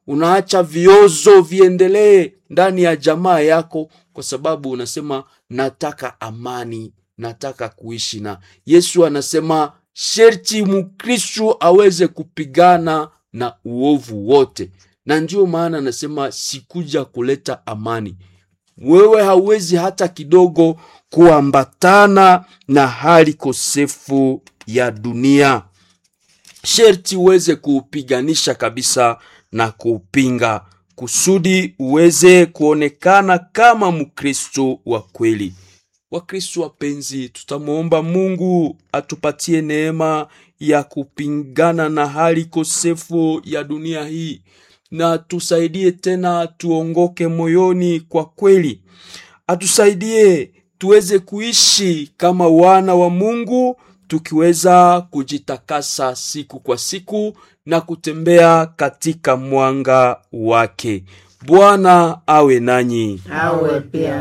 unaacha viozo viendelee ndani ya jamaa yako, kwa sababu unasema nataka amani, nataka kuishi na Yesu. Anasema sherti Mkristu aweze kupigana na uovu wote, na ndiyo maana anasema sikuja kuleta amani. Wewe hauwezi hata kidogo kuambatana na hali kosefu ya dunia, sherti uweze kuupiganisha kabisa na kuupinga kusudi uweze kuonekana kama Mkristo wa kweli. Wakristo wapenzi, tutamwomba Mungu atupatie neema ya kupingana na hali kosefu ya dunia hii, na tusaidie tena tuongoke moyoni kwa kweli, atusaidie tuweze kuishi kama wana wa Mungu tukiweza kujitakasa siku kwa siku na kutembea katika mwanga wake. Bwana awe nanyi. awe pia